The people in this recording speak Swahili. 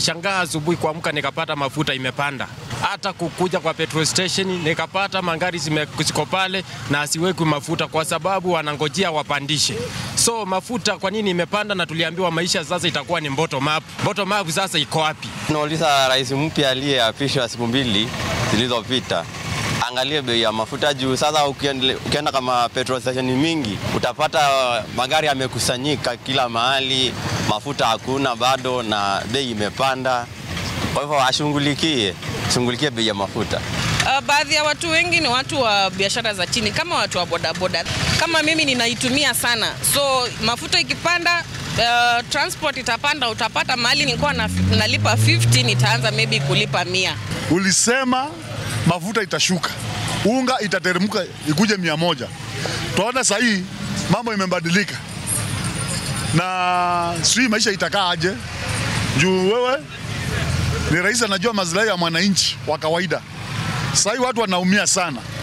nilishangaa asubuhi kuamka nikapata mafuta imepanda. Hata kukuja kwa petrol station nikapata mangari zime- ziko pale na asiwekwi mafuta kwa sababu wanangojea wapandishe. So mafuta kwa nini imepanda? Na tuliambiwa maisha sasa itakuwa ni bottom up. Bottom up sasa iko wapi? Tunauliza rais mpya aliyeapishwa siku mbili zilizopita angalie bei ya mafuta juu. Sasa ukiende- ukienda kama petrol station mingi utapata magari yamekusanyika kila mahali, mafuta hakuna bado na bei imepanda. Kwa hivyo ashughulikie shughulikie bei ya mafuta. Uh, baadhi ya watu wengi ni watu wa biashara za chini kama watu wa bodaboda. Kama mimi ninaitumia sana, so mafuta ikipanda uh, transport itapanda, utapata mahali nilikuwa na, nalipa 50 nitaanza maybe kulipa mia. Ulisema mafuta itashuka, unga itateremka ikuje mia moja. Tunaona saa hii mambo imebadilika, na sijui maisha itakaa aje, juu wewe ni rais anajua maslahi ya mwananchi wa kawaida. Saa hii watu wanaumia sana.